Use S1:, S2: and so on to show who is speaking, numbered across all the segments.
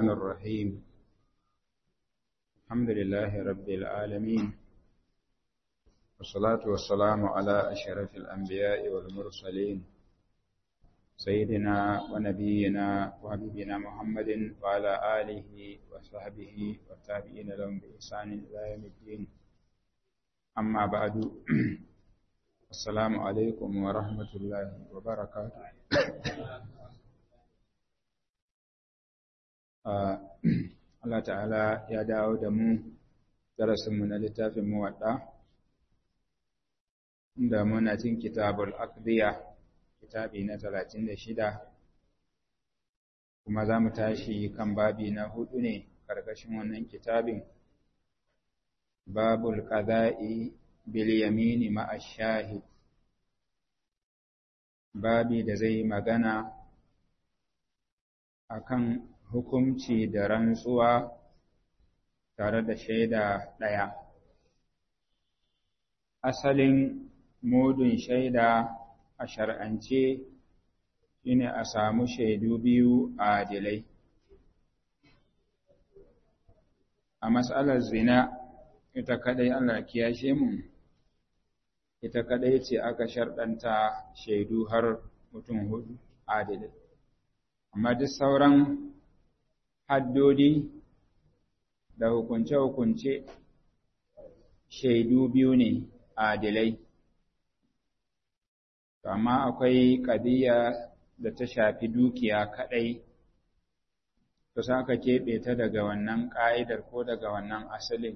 S1: الرحمن الرحيم الحمد لله رب العالمين والصلاة والسلام على أشرف الأنبياء والمرسلين سيدنا ونبينا وحبيبنا محمد وعلى آله وصحبه والتابعين لهم بإحسان إلى يوم الدين أما بعد السلام عليكم ورحمة الله وبركاته Allah ta'ala ya dawo da mu darasinmu na littafin muwaɗa da muna cin kitabul aqdiya kitabi na talatin da shida kuma za mu tashi kan babi na hudu ne ƙarƙashin wannan kitabin babul qada'i bil yamini ma'a shahid babi da zai magana akan hukunci da rantsuwa tare da shaida ɗaya. Asalin mudun shaida a shar'ance shine a samu shaidu biyu a adilai. A matsalar zina, ita kadai Allah kiyashe mu, ita kadai ce aka sharɗanta shaidu har mutum hudu adilai. Amma duk sauran haddodi da hukunce-hukunce shaidu biyu ne adilai. Amma akwai ƙadiyya da ta shafi dukiya kaɗai, to sa ka keɓe ta daga wannan ƙa'idar ko daga wannan asalin.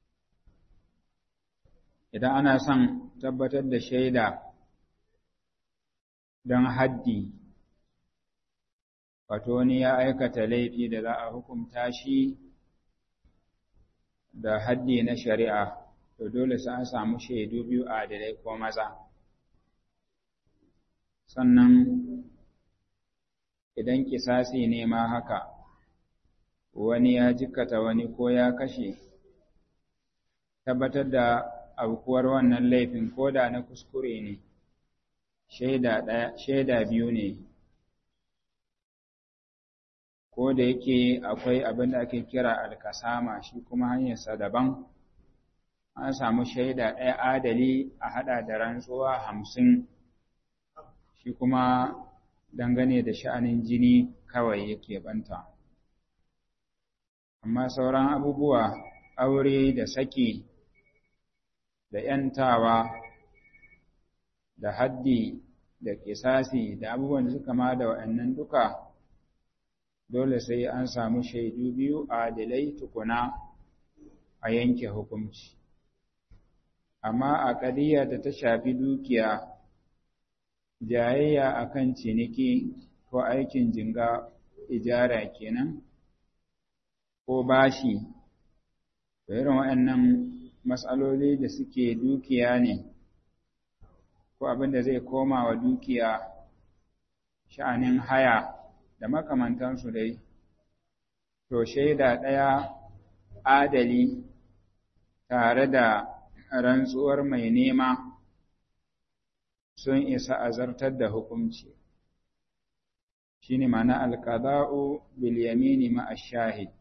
S1: Idan ana son tabbatar da shaida don haddi wato wani ya aikata laifi da za a hukunta shi da haddi na shari'a to dole sai an samu shaidu biyu a adalai ko maza sannan idan kisasi ne ma haka wani ya jikkata wani ko ya kashe tabbatar da aukuwar wannan laifin ko da na kuskure ne shaida biyu ne ko da yake akwai abin da ake kira alkasama shi kuma hanyarsa daban an samu shaida ɗaya adali a haɗa da rantsuwa hamsin shi kuma dangane da sha'anin jini kawai yake banta amma sauran abubuwa aure da saki da ‘yantawa da haddi da kisasi da abubuwan da suka ma da wa'annan duka dole sai an samu shaidu biyu adilai tukuna a yanke hukunci. Amma a ƙadiyya da ta shafi dukiya, jayayya akan ciniki ko aikin jinga ijara kenan, ko bashi, da irin waɗannan matsaloli da suke dukiya ne, ko abin da zai koma wa dukiya sha'anin haya. da makamantansu dai, to shaida ɗaya adali tare da rantsuwar mai nema sun isa a zartar da hukunci. Shi ne mana alƙada'u bilyamini ma'ashahid.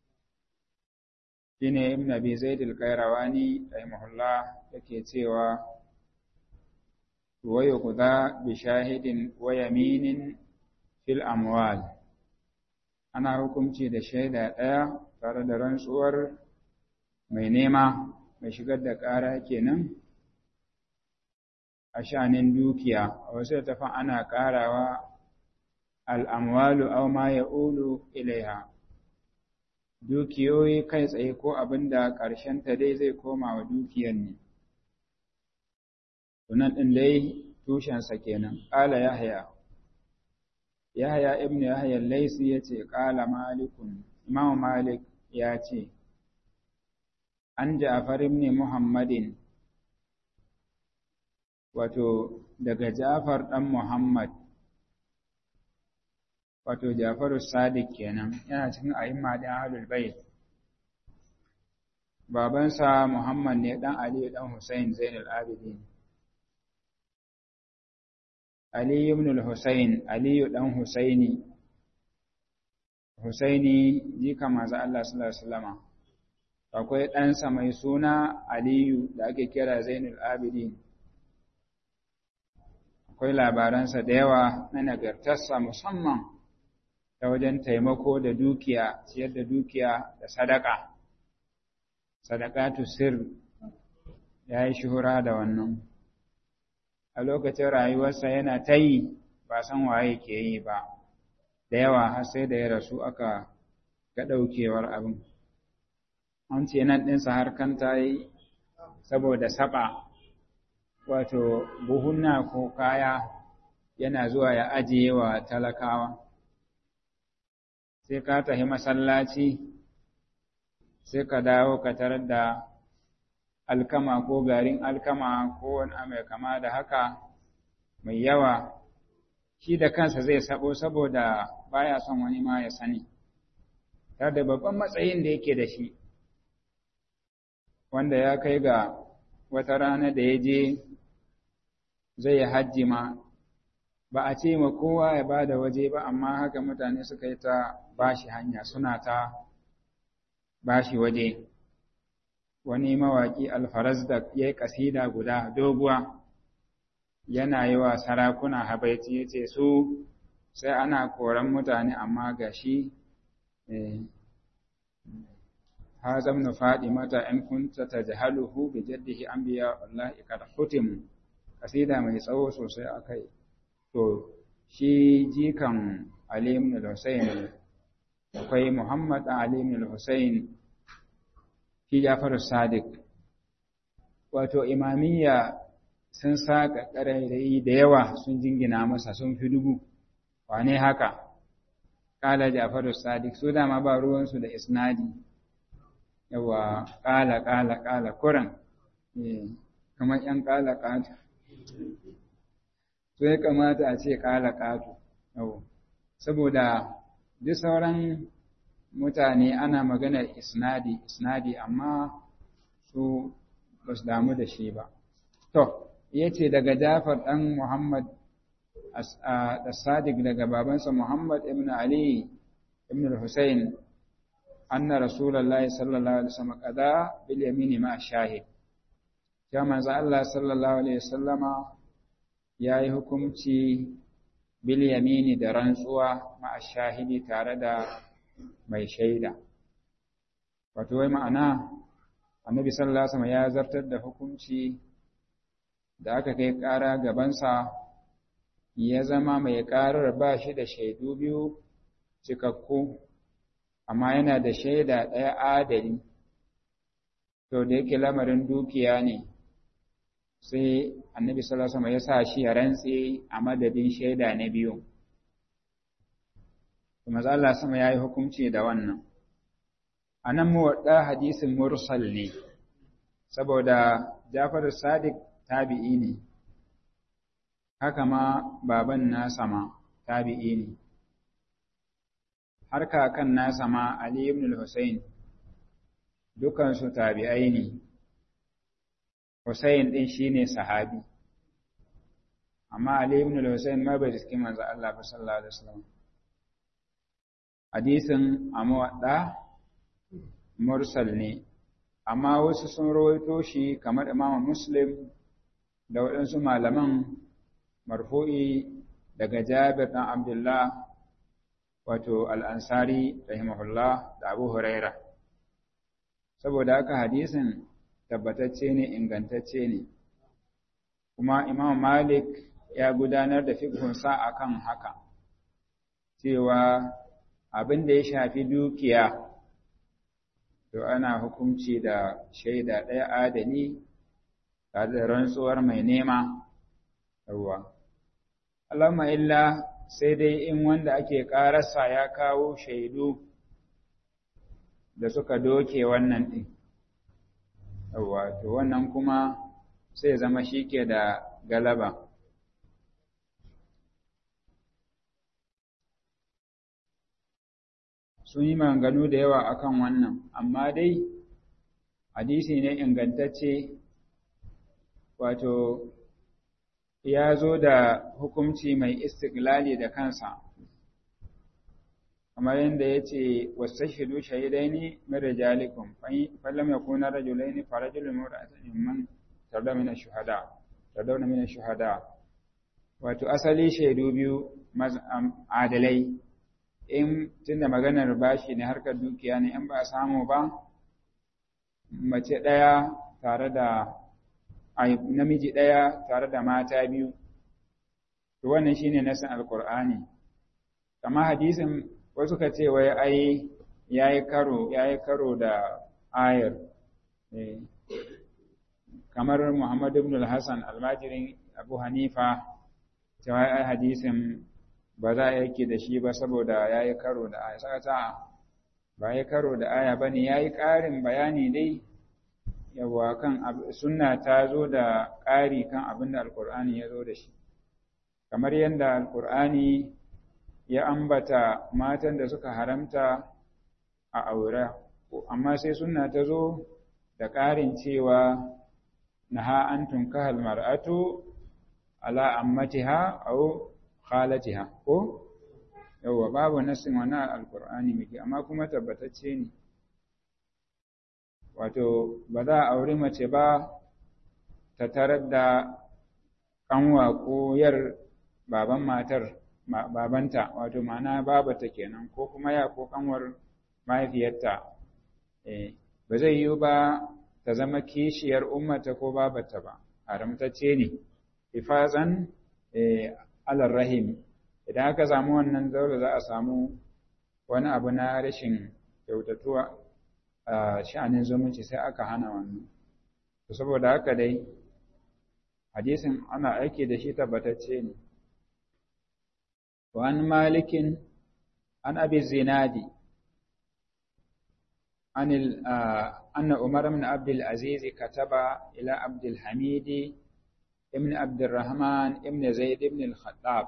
S1: Shi ne Ibn Abi Zaid al-Qayrawani rahimahullah yake cewa wa yuqda bi shahidin wa yaminin fil amwal ana hukunci da shaida ɗaya tare da rantsuwar mai nema mai shigar da ƙara kenan a shanin dukiya a wasu tafan ana ƙarawa al'amwalu au ma ya ulu ilaiha dukiyoyi kai tsaye ko abin da ta dai zai koma wa dukiyan ne sunan ɗin dai tushensa kenan ƙala yahya Yahya ibn Yahya Laisi ya ce, Ƙala Malikun, Imam Malik ya ce, An Ja'far ibn Muhammadin, wato, daga Ja'far ɗan Muhammad, wato, Ja'faru Sadiq kenan, yana cikin a'imma ɗin Ahlul Bayt. Babansa Muhammad ne ɗan Ali ɗan Hussein Zainul Abidin. Ali ibn al-Husayn, Aliyu ɗan Husaini, Husaini jika maza Allah sallallahu alaihi wasallama akwai ɗansa mai suna Aliyu da ake kira Zainul Abidin akwai labaransa da yawa na nagartarsa musamman ta wajen taimako da dukiya ciyar da dukiya da sadaka sadaqatu sir ya yi shuhura da wannan a lokacin rayuwarsa yana ta yi ba san waye ke yi ba da yawa har sai da ya rasu aka ga ɗaukewar abin an ce nan ɗinsa har kan ta yi saboda saba wato buhunna ko kaya yana zuwa ya ajiye wa talakawa sai ka tafi masallaci sai ka dawo ka tarar da alkama ko garin alkama ko wani mai kama da haka mai yawa shi da kansa zai sabo saboda baya son wani ma ya sani tare da babban matsayin da yake da shi wanda ya kai ga wata rana da ya je zai yi hajji ma ba a ce ma kowa ya ba da waje ba amma haka mutane suka yi ta bashi hanya suna ta bashi waje wani mawaƙi alfaraz da ya yi ƙasida guda doguwa yana yi wa sarakuna habaici ya ce su sai ana koran mutane amma ga shi hazam na faɗi mata ‘yan kunta ta jahaluhu bi jaddihi an biya wallahi kada hutim ƙasida mai tsawo sosai a kai to shi jikan Ali ibn al-Husayn akwai Muhammad Ali ibn al-Husayn shi Ja'far Sadiq wato imamiyya sun saka ƙarairayi da yawa sun jingina masa sun fi dubu wane haka kala Ja'far Sadiq su dama ba ruwansu da isnadi yawa kala kala kala kuran kamar yan kala kata to ya kamata a ce kala katu yau saboda duk sauran mutane ana maganar isnadi isnadi amma su ba su damu da shi ba to ya ce daga jafar ɗan muhammad da sadiq daga babansa muhammad ibn ali ibn al-husayn anna rasulullahi sallallahu alaihi wasallam qada bil yamini ma shahid ya manzo Allah sallallahu alaihi wasallama yayi hukunci bil yamini da rantsuwa ma shahidi tare da mai shaida wato wai ma'ana annabi sallallahu alaihi wasallam ya zartar da hukunci da aka kai ƙara gabansa ya zama mai ƙarar ba shi da shaidu biyu cikakku amma yana da shaida ɗaya adali to da yake lamarin dukiya ne sai annabi sallallahu alaihi wasallam ya sa shi ya rantse a madadin shaida na biyu kuma Allah sama yayi hukunci da wannan anan mu wadda hadisin mursal ne saboda Jafar Sadiq tabi'i ne haka ma baban nasa ma tabi'i ne har kakan nasa ma Ali ibn al-Husayn dukansu tabi'ai ne Husayn din shine sahabi amma Ali ibn al-Husayn ma bai riski manzo Allah ba sallallahu alaihi wasallam hadisin amwadda mursal ne amma wasu sun rawaito shi kamar Imam Muslim da waɗansu malaman marfu'i daga Jabir ɗan Abdullah wato al'ansari rahimahullah da Abu Huraira. Saboda haka hadisin tabbatacce ne ingantacce ne, kuma Imam Malik ya gudanar da fikunsa a kan haka, cewa abin da ya shafi dukiya, to ana hukunci da shaida ɗaya adali tare da rantsuwar mai nema yawwa Allahumma illa sai dai in wanda ake ƙararsa ya kawo shaidu da suka doke wannan ɗin yawwa to wannan kuma sai zama shi ke da galaba sun yi maganganu da yawa akan wannan amma dai hadisi ne ingantacce wato ya zo da hukunci mai istiklali da kansa kamar yadda ya ce wastashidu shahidaini min rijalikum fa lam yakuna rajulaini fa rajulun imra'atun mimman tarda min ash-shuhada tardawna min ash-shuhada wato asali shaidu biyu adalai in tunda maganar bashi ne harkar dukiya ne in ba a samu ba mace ɗaya tare da namiji ɗaya tare da mata biyu to wannan shine nasin alqur'ani kama hadisin wasu ka ce wai ai yayi karo yayi karo da ayar kamar Muhammad ibn al-Hasan almajirin Abu Hanifa cewa ai hadisin ba za a yake da shi ba saboda yayi karo da aya saka ba yayi karo da aya bane yayi ƙarin bayani dai yawa kan sunna ta zo da ƙari kan abin da alqur'ani ya zo da shi kamar yadda alqur'ani ya ambata matan da suka haramta a aure amma sai sunna ta zo da ƙarin cewa naha an tunkahal mar'atu ala ammatiha aw khalatiha ko yawa babu nasin wannan alqur'ani miki amma kuma tabbatacce ne wato ba za a auri mace ba ta tarar da kanwa ko yar baban matar babanta wato ma'ana babata kenan ko kuma ya ko kanwar mahaifiyarta eh ba zai yiwu ba ta zama kishiyar ummata ko babata ba haramtacce ne hifazan alar rahim idan aka samu wannan zaure za a samu wani abu na rashin kyautatuwa a sha'anin zumunci sai aka hana wannan to saboda haka dai hadisin ana aiki da shi tabbatacce ne wa an malikin an abi zinadi عن أن عمر بن عبد العزيز كتب إلى عبد الحميد ابن عبد الرحمن ابن زيد بن الخطاب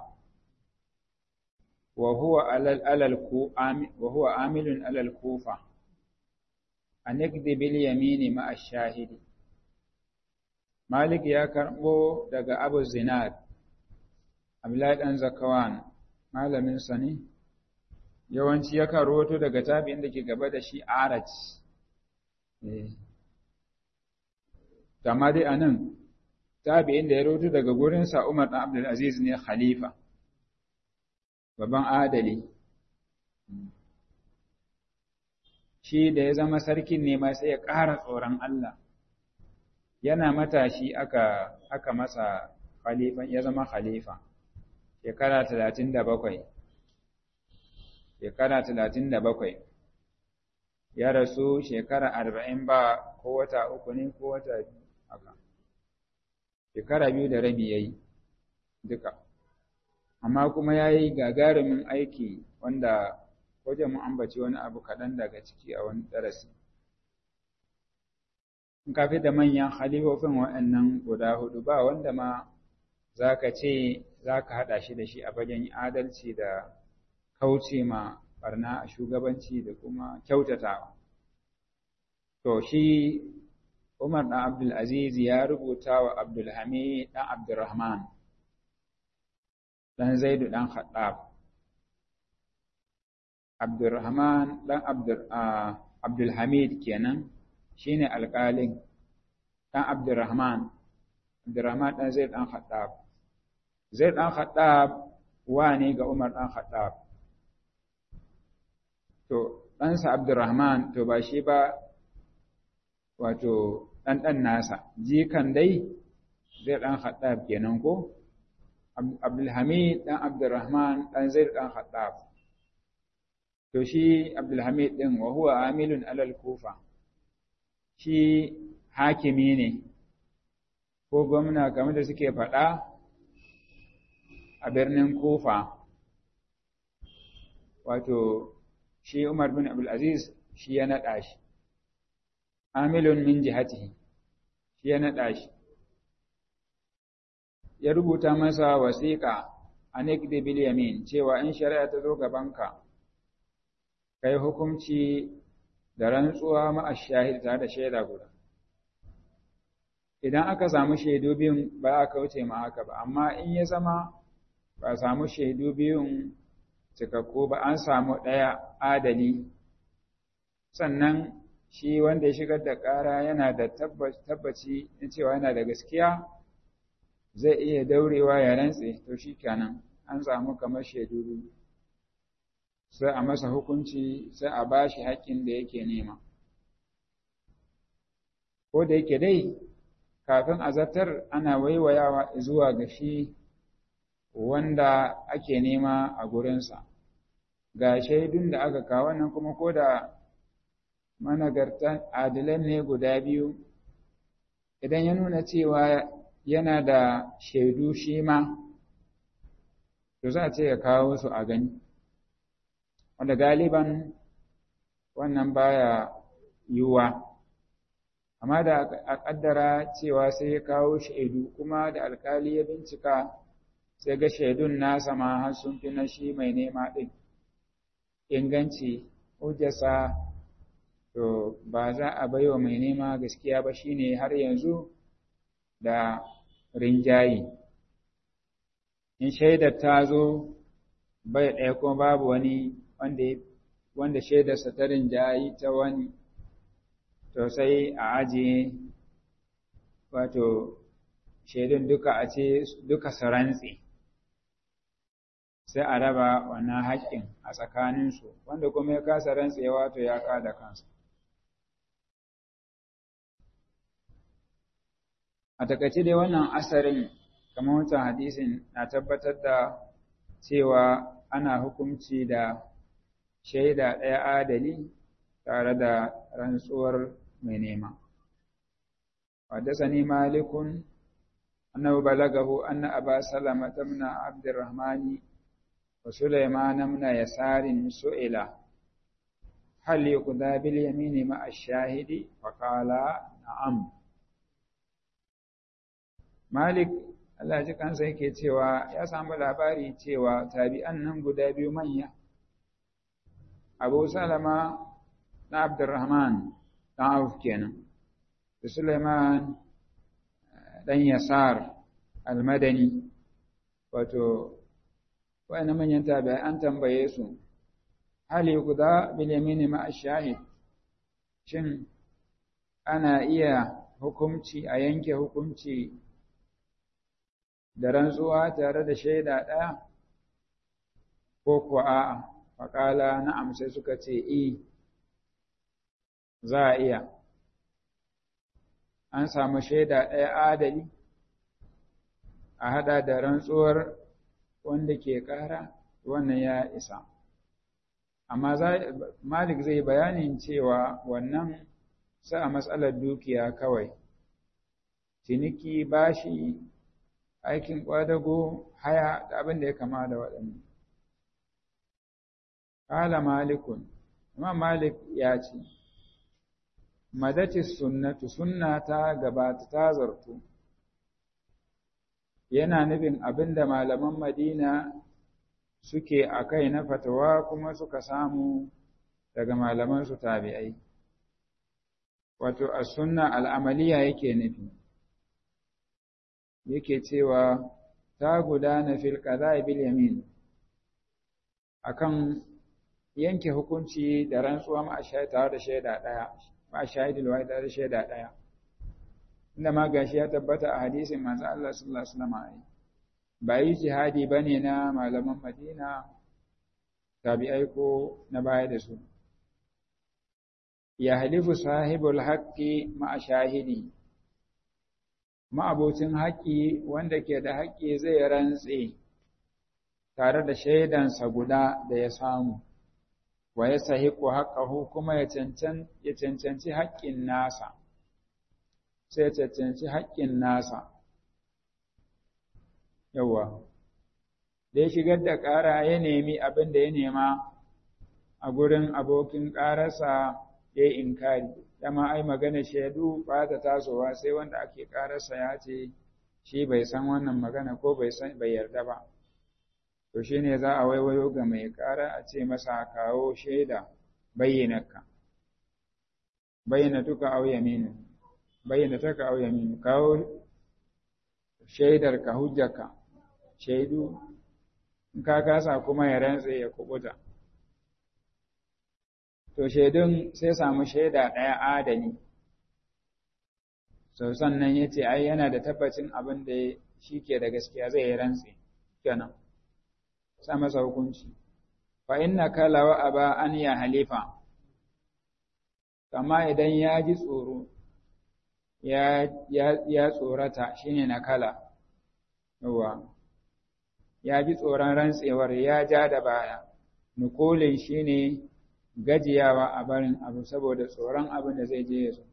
S1: وهو على الكو وهو عامل على الكوفة أن يكذب اليمين مع الشاهد مالك يا كربو دغ أبو الزناد أبلاد أن زكوان malamin sa ne yawanci yakan roto daga tabi'in da ke gaba da shi araj kama dai anan tabi'in da ya roto daga gurinsa Umar ɗan Abdul Aziz ne khalifa babban adali shi da ya zama sarkin ne ma sai ya ƙara tsoron Allah yana matashi aka aka masa khalifa ya zama khalifa shekara talatin da bakwai shekara talatin da bakwai ya rasu shekara arba'in ba ko wata uku ne ko wata haka shekara biyu da rabi ya yi duka amma kuma ya yi gagarumin aiki wanda wajen mu ambaci wani abu kaɗan daga ciki a wani darasi in ka fi da manyan halifofin waɗannan guda hudu ba wanda ma za ka ce za ka haɗa shi da shi a fagen adalci da kauce ma barna a shugabanci da kuma kyautatawa. To shi Umar ɗan Abdulaziz ya rubuta wa Abdulhamid ɗan Abdurrahman, ɗan Zaidu ɗan Khattab. Abdurrahman ɗan Abdulhamid kenan shi ne alƙalin ɗan Abdurrahman, Abdurrahman ɗan Zaid ɗan Khattab. Zaid ɗan Khattab wa ne ga Umar ɗan Khattab. To, ɗansa Abdurrahman to ba shi ba wato ɗanɗan nasa, jikan dai zai ɗan Khattab kenan ko? Abdulhamid ɗan Abdurrahman ɗan zai ɗan Khattab. To shi Abdulhamid ɗin wa huwa amilun alal kufa, shi hakimi ne, ko gwamna kamar da suke faɗa a birnin kufa. Wato, shi Umar bin Abdulaziz shi ya naɗa shi, amilun min jihatihi, shi ya naɗa shi. Ya rubuta masa wasiƙa a Nikdi bil yamin cewa in shari'a ta zo gabanka, kai hukunci da rantsuwa ma'a shahid tare da shaida guda. Idan aka samu shaidu biyun ba a kauce ma haka ba, amma in ya zama ba a samu shaidu biyun cikakku ba an samu ɗaya adali sannan shi wanda ya shigar da ƙara yana da tabbaci na cewa yana da gaskiya zai iya daurewa ya rantse to shi kenan an samu kamar shaidu sai a masa hukunci sai a ba shi haƙƙin da yake nema ko da yake dai kafin a zartar ana waiwayawa zuwa ga shi wanda ake nema a gurinsa ga shaidun da aka kawo nan kuma ko da managartan adilan ne guda biyu idan ya nuna cewa yana da shaidu shi ma to za a ce ya kawo su a gani wanda galiban wannan baya yiwuwa amma da a ƙaddara cewa sai ya kawo shaidu kuma da alkali ya bincika sai ga shaidun nasa ma har sun fi na shi mai nema ɗin inganci hujjasa to ba za a baiwa mai nema gaskiya ba shine har yanzu da rinjayi in shaidar ta zo bai ɗaya kuma babu wani wanda wanda shaidarsa ta rinjayi ta wani to sai a ajiye wato shaidun duka a ce duka su rantse sai a raba wannan haƙƙin a tsakaninsu wanda kuma ya kasa rantsewa to ya kada kansa a takaice dai wannan asarin kamar wancan hadisin na tabbatar da cewa ana hukunci da shaida ɗaya adali tare da rantsuwar mai nema حدثني مالك أنه بلغه أن أبا سلمة بن عبد الرحمن وسليمان بن يسار سئل هل يقضى باليمين مع الشاهد فقال نعم مالك Allah ji kansa yake cewa ya samu labari cewa tabi'an nan guda biyu manya Abu Salama na Abdurrahman dan Auf kenan da Suleiman dan Yasar al-Madani wato wayannan manyan tabi'ai an tambaye su hal yuqda bil yamini ma ash-shahid shin ana iya hukunci a yanke hukunci da rantsuwa tare da shaida ɗaya ko kuwa a'a faƙala na'am sai suka ce i za a iya an samu shaida ɗaya adali a haɗa da rantsuwar wanda ke ƙara wannan ya isa amma malik zai bayanin cewa wannan sa a matsalar dukiya kawai ciniki bashi aikin ƙwadago haya da abin da ya kama da waɗannan. Kala malikun, amma malik ya ce, Madati sunnatu sunna ta gabata ta zartu, yana nufin abin da malaman Madina suke a kai na fatawa kuma suka samu daga malaman su tabi'ai. Wato, a sunna al'amaliya yake nufi. yake cewa ta gudana fil qada'i bil yamin akan yanke hukunci da rantsuwa ma tare da shaida daya ma shahidul wahid da shaida daya inda ma gashi ya tabbata a hadisin manzo Allah sallallahu alaihi wasallam ba yi jihadi bane na malaman Madina tabi'ai ko na baya da su ya halifu sahibul haqqi ma shahidi ma'abocin haƙƙi wanda ke da haƙƙi zai rantse tare da shaidansa guda da ya samu, wa ya sahiku haƙƙahu kuma ya cancanci haƙƙin nasa, sai ya cancanci haƙƙin nasa. Yawwa, da ya shigar da ƙara ya nemi abin da ya nema a gurin abokin ƙararsa ya yi inkari. dama ai magana shaidu ba ta tasowa sai wanda ake kararsa ya ce shi bai san wannan magana ko bai san bai yarda ba to shine za a waiwayo ga mai kara a ce masa kawo shaida bayyanaka bayyana tuka au yaminu bayyana taka au yaminu kawo shaidar ka hujjaka shaidu in ka kasa kuma ya rantse ya kubuta to shaidun sai samu shaida ɗaya adali so sannan ya ce ai yana da tabbacin abin da shi ke da gaskiya zai yi rantse kenan sa masa hukunci fa inna kala wa aba an ya halifa kama idan ya ji tsoro ya ya tsorata shine na kala yawa ya ji tsoron rantsewar ya ja da baya nukolin shine gajiyawa a barin abu saboda tsoron abin da zai je ya zo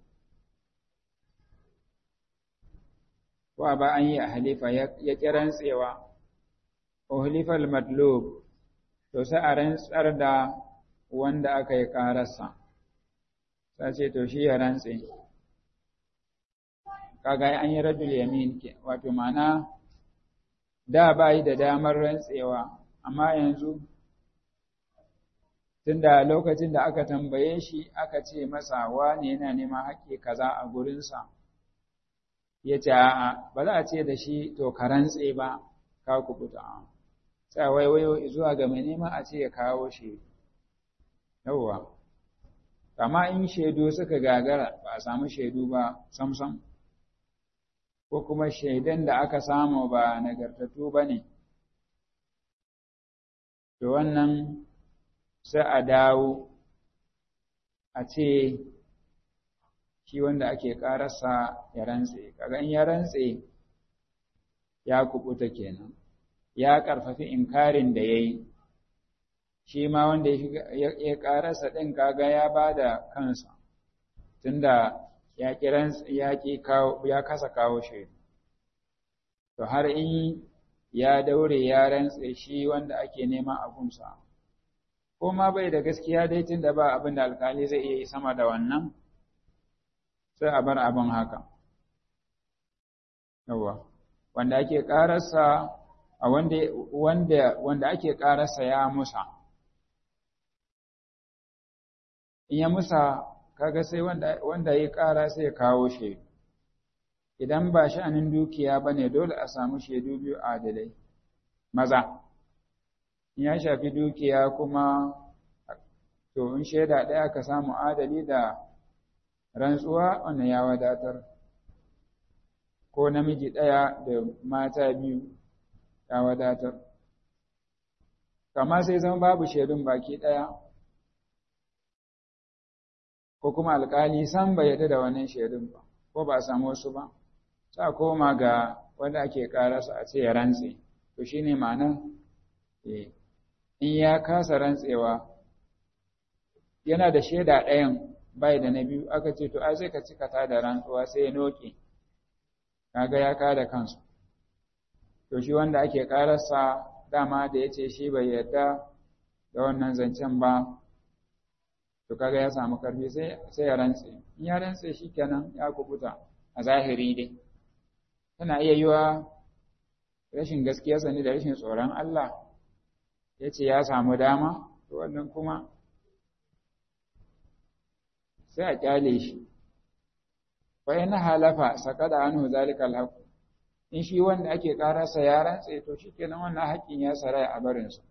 S1: wa ba an yi a halifa ya ƙi rantsewa uhlifal matlub to sai a rantsar da wanda aka yi ƙararsa sai ce to shi ya rantse kaga an yi rajul yamin ke wato ma'ana da ba yi da damar rantsewa amma yanzu tunda lokacin da aka tambaye shi aka ce masa wane yana neman haƙƙi kaza a gurinsa ya ce a'a ba za a ce da shi to ka rantse ba ka kubuta sai waiwayo zuwa ga mai neman a ce ya kawo shi yawwa amma in shaidu suka gagara ba a samu shaidu ba samsam ko kuma shaidan da aka samu ba nagartattu ba ne to wannan sai a dawo a ce shi wanda ake ƙararsa ya rantse kaga in ya rantse ya kubuta kenan ya ƙarfafi inkarin da ya yi shi ma wanda ya ƙararsa ɗin kaga ya ba da kansa tunda ya ya kasa kawo shaidu to har in ya daure ya rantse shi wanda ake nema a gunsa ko ma bai da gaskiya dai tunda ba abin da alkali zai iya yi sama da wannan sai a bar abin haka yawa wanda ake ƙararsa a wanda wanda wanda ake ƙararsa ya musa in ya musa kaga sai wanda wanda ya ƙara sai ya kawo shaidu idan ba sha'anin dukiya bane dole a samu shaidu biyu adalai maza in ya shafi dukiya kuma to in shaida ɗaya ka samu adali da rantsuwa wannan ya wadatar ko namiji ɗaya da mata biyu ya wadatar kama sai zama babu shaidun baki ɗaya ko kuma alƙali san bai yarda da wannan shaidun ba ko ba a samu wasu ba sa koma ga wanda ake ƙararsa a ce ya rantse to shine ma'anar in ya kasa rantsewa yana da shaida ɗayan bai da na biyu aka ce to ai sai ka cika ta da rantsuwa sai ya noke kaga ya kada kansu to shi wanda ake kararsa dama da ya ce shi bai yarda da wannan zancen ba to kaga ya samu karfi sai sai ya rantse in ya rantse shi kenan ya kubuta a zahiri dai tana iya yiwa rashin gaskiyarsa ne da rashin tsoron Allah ya ce ya samu dama to wannan kuma sai a kyale shi fa in halafa saqada anhu zalika alhaq in shi wanda ake karasa ya rantse to shikenan wannan haƙin ya saraya a barin sa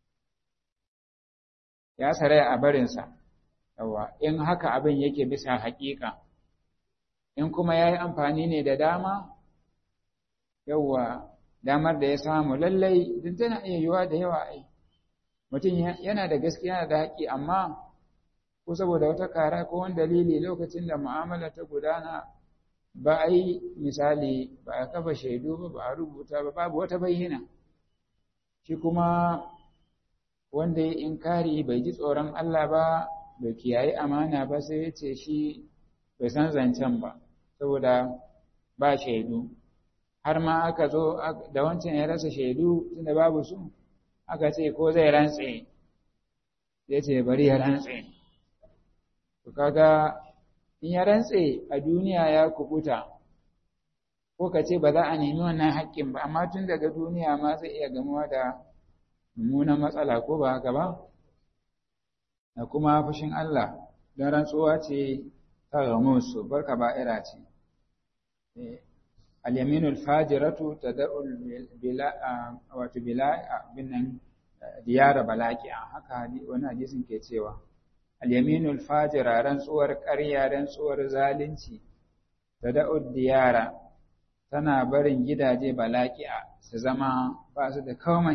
S1: ya saraya a barin sa yawa in haka abin yake bisa haƙiƙa in kuma yayi amfani ne da dama yawa damar da ya samu lallai duk tana iya yiwa da yawa ai mutum yana da gaskiya da haƙi amma ko saboda wata kara ko wani dalili lokacin da mu'amala ta gudana ba a yi misali ba a kafa shaidu ba ba a rubuta ba babu wata bayyana shi kuma wanda ya inkari bai ji tsoron Allah ba bai kiyaye amana ba sai ya ce shi bai san zancen ba saboda ba shaidu har ma aka zo da wancan ya rasa shaidu tunda babu su aka ce ko zai rantse ya ce bari ya rantse to kaga in ya rantse a duniya ya kubuta ko ka ce ba za a nemi wannan haƙƙin ba amma tun daga duniya ma zai iya gamuwa da mummunan matsala ko ba haka ba da kuma fushin Allah don rantsuwa ce ta gamu su barka ba'ira ce al-yaminul fajiratu tad'ul bila wato bila binnan diyara balaqi'a haka wani hadisin ke cewa al-yaminul fajira rantsuwar ƙarya rantsuwar zalunci tad'ud diyara tana barin gidaje balaqi'a su zama ba su da komai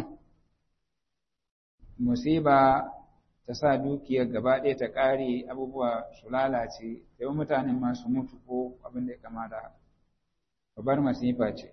S1: musiba ta sa dukiyar gaba ɗaya ta ƙare abubuwa su lalace yau mutanen masu mutu ko abin da ya kama da haka babbar masifa ce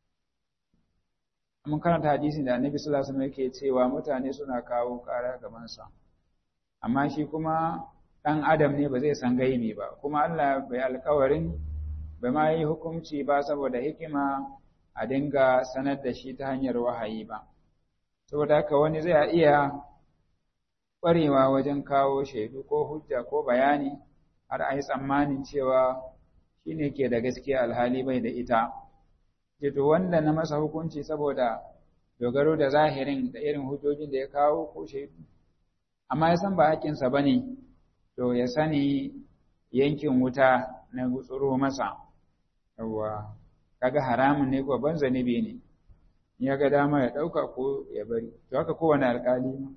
S1: mun karanta hadisin da annabi sallallahu alaihi wasallam yake cewa mutane suna kawo ƙara gabansa amma shi kuma ɗan adam ne ba zai san gaibi ba kuma Allah bai alkawarin bai ma yi hukunci ba saboda hikima a dinga sanar da shi ta hanyar wahayi ba saboda haka wani zai iya ƙwarewa wajen kawo shaidu ko hujja ko bayani har a yi tsammanin cewa shi ne ke da gaskiya alhali bai da ita jito wanda na masa hukunci saboda dogaro da zahirin da irin hujjojin da ya kawo ko shaidu amma ya san ba hakinsa ba ne to ya sani yankin wuta na gutsuro masa yawwa kaga haramun ne ko ban zanibi ne ya ga dama ya ɗauka ko ya bari to haka kowane alƙali ma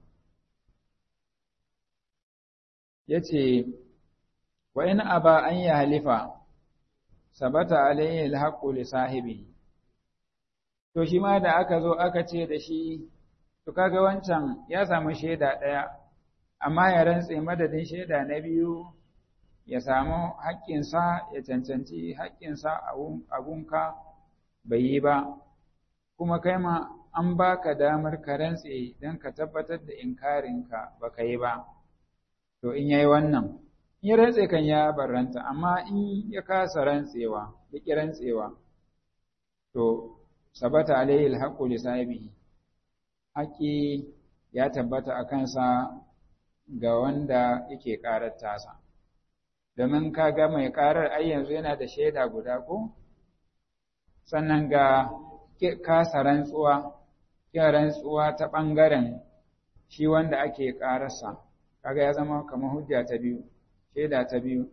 S1: ya ce wa in aba an yi halifa sabata alayhi alhaqqu li sahibi to shi ma da aka zo aka ce da shi to kaga wancan ya samu shaida ɗaya amma ya rantse madadin shaida na biyu ya samu haƙƙinsa ya cancanci haƙƙinsa a gunka bai yi ba kuma kai ma an baka damar ka rantse don ka tabbatar da inkarinka ba ka yi ba to in yayi wannan in ya rantse kan ya barranta amma in ya kasa rantsewa ya ƙi rantsewa to sabata alaihi alhaqqu li sahibihi haƙi ya tabbata a kansa ga wanda yake ƙarar tasa domin kaga mai ƙarar ai yanzu yana da shaida guda ko sannan ga kasa rantsuwa kin rantsuwa ta ɓangaren shi wanda ake ƙararsa kaga ya zama kamar hujja ta biyu shaida ta biyu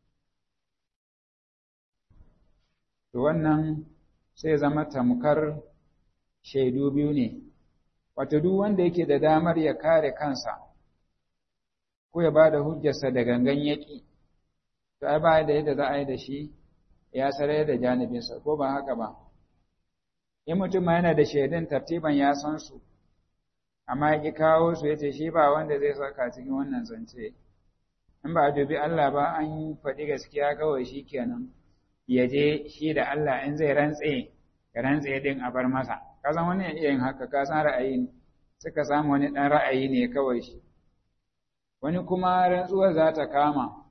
S1: to wannan sai zama tamkar shaidu biyu ne wato duk wanda yake da damar ya kare kansa ko ya bada hujjarsa da gangan yaki to ai ba da yadda za a yi da shi ya sarai da janibinsa ko ba haka ba in mutum ma yana da shaidun tartiban ya san su amma ya ƙi kawo su ya ce shi ba wanda zai saka cikin wannan zance in ba a dubi Allah ba an faɗi gaskiya kawai shi kenan ya je shi da Allah in zai rantse ya rantse din a bar masa ka san wani iya yin haka ka san ra'ayi ne suka samu wani ɗan ra'ayi ne kawai shi wani kuma rantsuwar za ta kama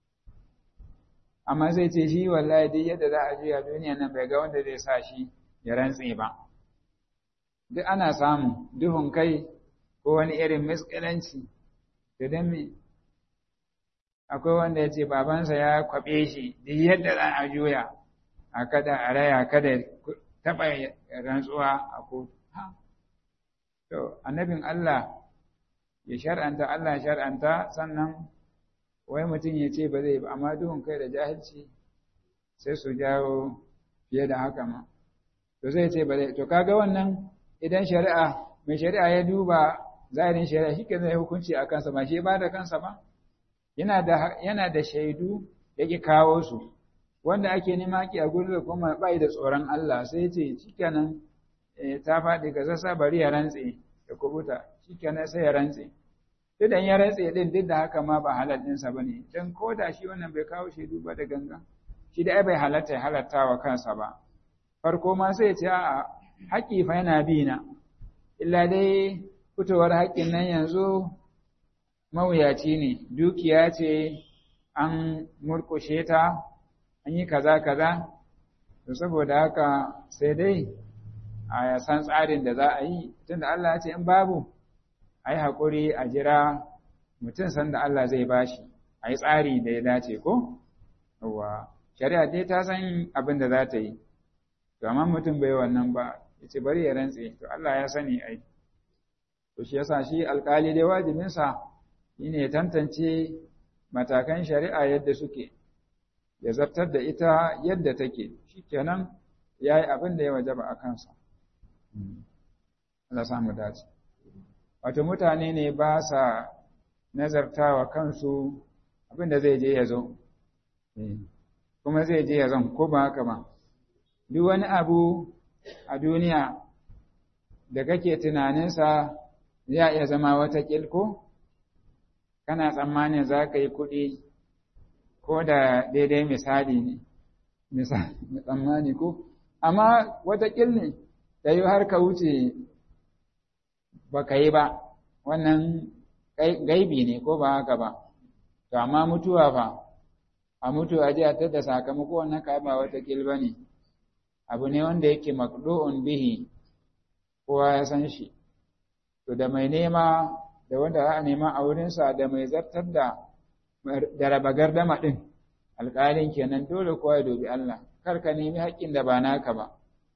S1: amma zai ce shi wallahi duk yadda za a juya duniya nan bai ga wanda zai sa shi ya rantse ba duk ana samu duhun kai ko wani irin miskilanci da dan me akwai wanda ya ce babansa ya kwaɓe shi duk yadda za a juya a kada a raya kada taɓa rantsuwa a kotu to annabin Allah ya shar'anta Allah shar'anta sannan wai mutum ya ce ba zai ba amma duhun kai da jahilci sai su jawo fiye da haka ma to zai ce ba zai to kaga wannan idan shari'a mai shari'a ya duba zahirin shari'a shi ke zai hukunci a kansa ba shi ba da kansa ba yana da yana da shaidu yake kawo su wanda ake nema ki a gurin da kuma bai da tsoron Allah sai ya ce shikenan ta faɗi ga sassa bari ya rantse ya kubuta shikenan sai ya rantse duk da ya rantse din duk da haka ma ba halal ɗinsa ba ne don ko da shi wannan bai kawo shaidu ba da ganga shi da bai halatta ya halatta wa kansa ba farko ma sai ce a haƙƙi fa yana bi na illa dai fitowar haƙƙin nan yanzu mawuyaci ne dukiya ce an murƙushe ta an yi kaza kaza to saboda haka sai dai a san tsarin da za a yi tunda Allah ya ce in babu a yi haƙuri a jira mutum sanda Allah zai bashi a yi tsari da ya dace ko? Yawwa, shari'a dai ta san abin da za ta yi, to amma mutum bai wannan ba, ya ce bari ya rantse, to Allah ya sani ai. To shi yasa shi alƙali dai wajibinsa shi ne ya tantance matakan shari'a yadda suke, ya zartar da ita yadda take, shi kenan ya yi abin da ya wajaba a kansa Allah samu dace wato mutane ne ba sa nazartawa kansu abin da zai je ya zo kuma zai je ya zan ko ba haka ba duk wani abu a duniya da kake tunaninsa zai iya zama wata ko kana tsammanin za ka yi kuɗi ko da daidai misali ne misali tsammani ko amma wata ne da yi har ka wuce ba ka yi ba wannan gaibi ne ko ba haka ba to amma mutuwa fa a mutu a jiya ta da sakamako wannan ka ba wata ba ne abu ne wanda yake makdu'un bihi kowa ya san shi to da mai nema da wanda za a nema a wurinsa da mai zartar da da raba gardama ɗin alƙalin kenan dole kowa ya dubi Allah kar ka nemi haƙƙin da ba naka ba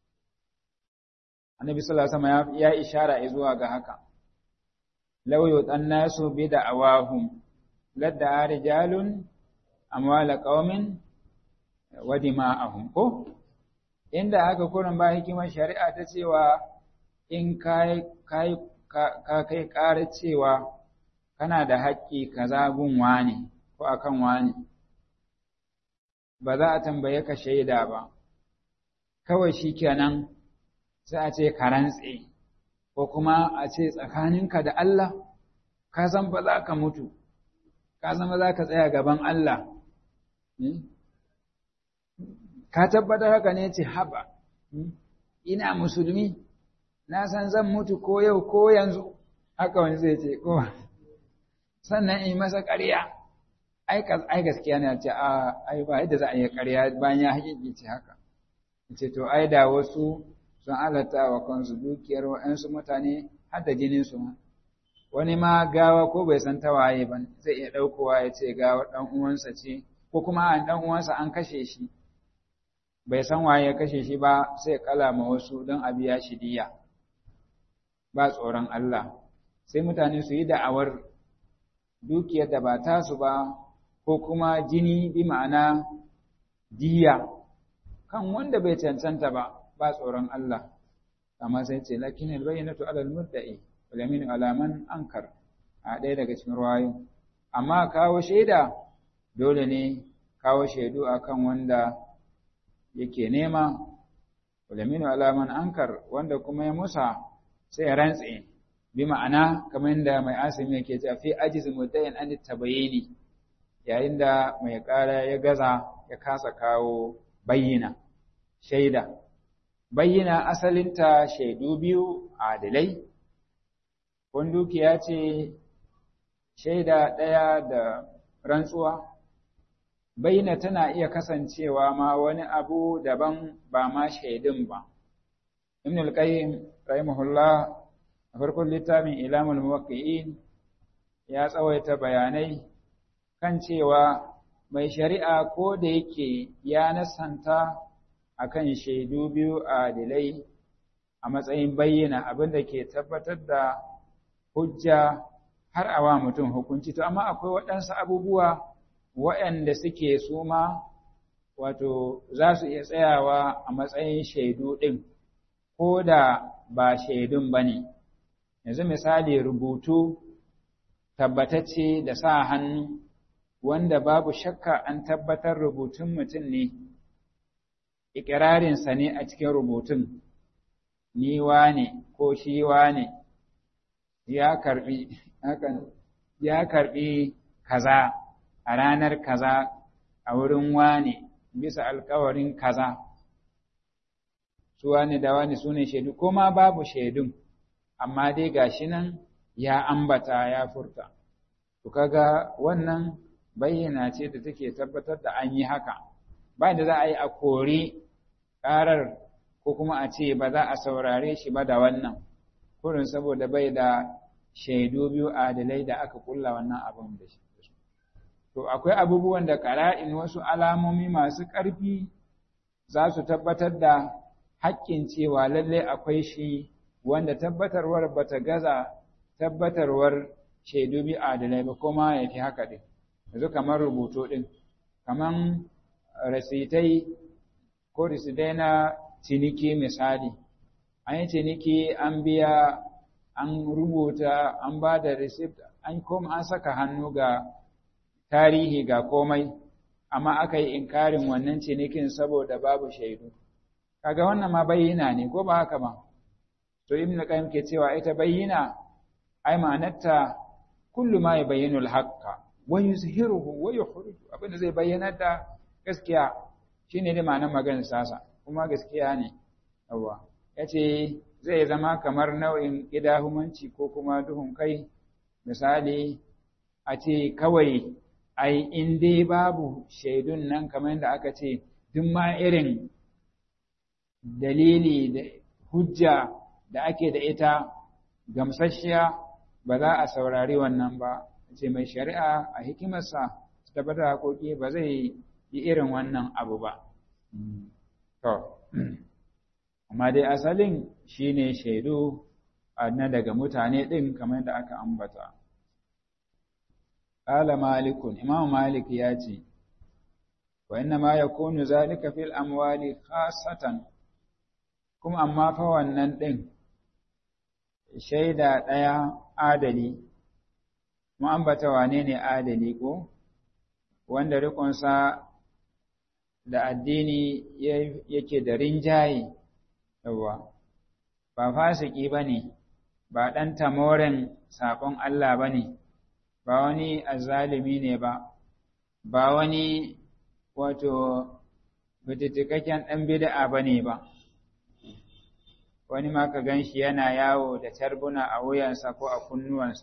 S1: annabi sallallahu alaihi wasallam ya ishara zuwa ga haka law yutan nasu bi da'awahum ladda rijalun amwala qaumin wa dima'ahum ko inda aka kurin ba hikimar shari'a ta cewa in kai kai ka kai ƙara cewa kana da haƙƙi kaza gun wani ko akan wani ba za a tambaye ka shaida ba kawai shikenan sai a ce ka rantse ko kuma a ce tsakaninka da Allah ka san ba za ka mutu ka san ba za ka tsaya gaban Allah ka tabbatar haka ne ce haba ina musulmi na san zan mutu ko yau ko yanzu haka wani zai ce ko sannan in masa ƙarya ai gaskiya ne ce a ai ba yadda za a yi ƙarya bayan ya haƙiƙi ce haka ce to ai da wasu sun halatta wa kansu dukiyar wa'ansu mutane har da jinin su wani ma gawa ko bai san tawaye ba zai iya ɗaukowa ya ce gawa ɗan uwansa ce ko kuma an ɗan uwansa an kashe shi bai san waye ya kashe shi ba sai kala ma wasu don a biya shi diya ba tsoron Allah sai mutane su yi da'awar dukiyar da ba tasu ba ko kuma jini bi ma'ana diya kan wanda bai cancanta ba ba tsoron Allah amma sai ce lakin albayyinatu alal mudda'i wal yaminu ala man ankar a ɗaya daga cikin ruwayo amma kawo shaida dole ne kawo shaidu akan wanda yake nema wal yaminu ala man ankar wanda kuma ya musa sai ya rantse bi ma'ana kamar yadda mai asimi yake cewa fi ajiz muddain an tabayini yayin da mai ƙara ya gaza ya kasa kawo bayyana shaida bayyana asalinta shaidu biyu adilai kun dukiya ce shaida ɗaya da rantsuwa bayyana tana iya kasancewa ma wani abu daban ba ma shaidun ba ibn al-qayyim rahimahullah a farkon littafin ilamul muwaqqi'in ya tsawaita bayanai kan cewa mai shari'a ko da yake ya nasanta akan shaidu biyu adilai a matsayin bayyana abin da ke tabbatar da hujja har a wa mutum hukunci to amma akwai waɗansu abubuwa waɗanda suke suma wato za su iya tsayawa a matsayin shaidu ɗin ko da ba shaidun ba ne yanzu misali rubutu tabbatacce da sa hannu wanda babu shakka an tabbatar rubutun mutum ne ikirarinsa ne a cikin rubutun ni wane ko shi wane ya karbi hakan ya karbi kaza a ranar kaza a wurin wane bisa alkawarin kaza su wane da wane su ne shaidu ko ma babu shaidun amma dai gashi nan ya ambata ya furta to kaga wannan bayyana ce da take tabbatar da an yi haka ba da za a yi a kori ƙarar ko kuma a ce ba za a saurare shi ba da wannan kurin saboda bai da shaidu biyu adalai da aka kulla wannan abin da shi to akwai abubuwan da ƙara'in wasu alamomi masu ƙarfi za su tabbatar da haƙƙin cewa lallai akwai shi wanda tabbatarwar bata gaza tabbatarwar shaidu biyu adalai ba kuma ya fi haka ɗin yanzu kamar rubutu ɗin kamar rasitai ko risidai na ciniki misali an yi ciniki an biya an rubuta an ba da receipt an kuma an saka hannu ga tarihi ga komai amma aka yi inkarin wannan cinikin saboda babu shaidu kaga wannan ma bayyana ne ko ba haka ba to ibn qayyim ke cewa ita bayyana ai ma'anarta kullu ma yubayyinu al-haqqa wa yuzhiruhu wa yukhriju abinda zai bayyana da gaskiya shine da ma'anar maganar sasa kuma gaskiya ne yawa yace zai zama kamar nau'in idahumanci ko kuma duhun kai misali a ce kawai ai in dai babu shaidun nan kamar da aka ce duk ma irin dalili da hujja da ake da ita gamsasshiya ba za a saurari wannan ba ce mai shari'a a hikimarsa su tabbatar haƙoƙi ba zai yi irin wannan abu ba to amma dai asalin shine shaidu na daga mutane ɗin kamar da aka ambata Ƙala malikun, Imam Malik ya ce, wa inna ma ya kunu zalika fil amwali khasatan kuma amma fa wannan ɗin shaida ɗaya adali, mu ambata wane ne adali ko, wanda riƙonsa da addini yake da rinjaye, yawa, ba fasiki ba ne, ba ɗan tamoren saƙon Allah ba ne. ba wani azalimi ne ba, ba wani wato bititikakken ɗan bida'a ba ne ba, wani ma ka gan shi yana yawo da tarbuna a wuyansa ko a kunnuwansa,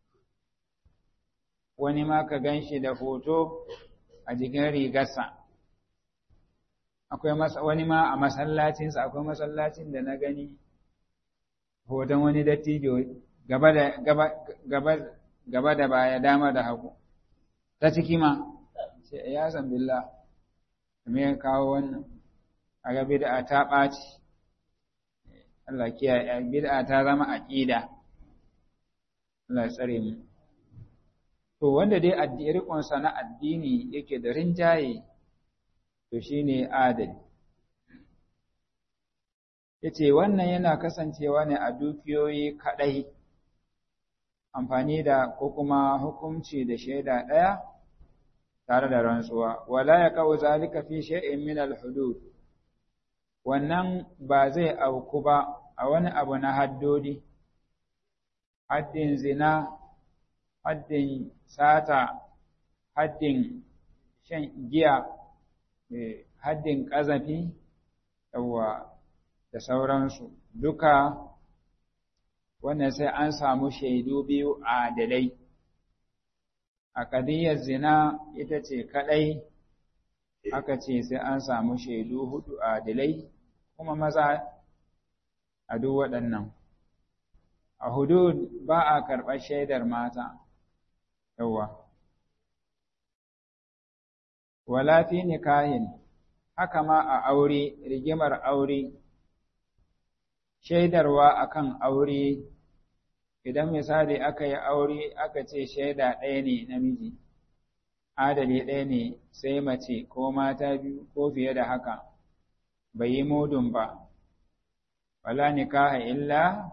S1: wani ma ka gan shi da hoto a jikin rigarsa. Akwai wani ma a masallacinsa, akwai masallacin da na gani hoton wani dattijo gaba da gaba gaba da baya dama da hagu ta ciki ma sai ya san billah me ya kawo wannan a ga bid'a ta ɓaci Allah kiyaye bid'a ta zama aqida Allah tsare mu to wanda dai addini rikon sa na addini yake da rinjaye to shine adali yace wannan yana kasancewa ne a dukiyoyi kadai amfani da ko kuma hukunci da shaida ɗaya tare da rantsuwa wala ya kawo zalika fi shay'in min al-hudud wannan ba zai auku ba a wani abu na haddodi haddin zina haddin sata haddin shan giya haddin ƙazafi yawa da sauransu duka wannan sai an samu shaidu biyu adalai a ƙadiyar zina ita ce kaɗai aka ce sai an samu shaidu hudu adalai kuma maza a duk waɗannan a hudud ba a karɓar shaidar mata yawa wala fi nikahin haka ma a aure rigimar aure shaidarwa akan aure idan misali aka yi aure aka ce shaida ɗaya ne namiji adali ɗaya ne sai mace ko mata biyu ko fiye da haka bai yi mudun ba wala nikaha illa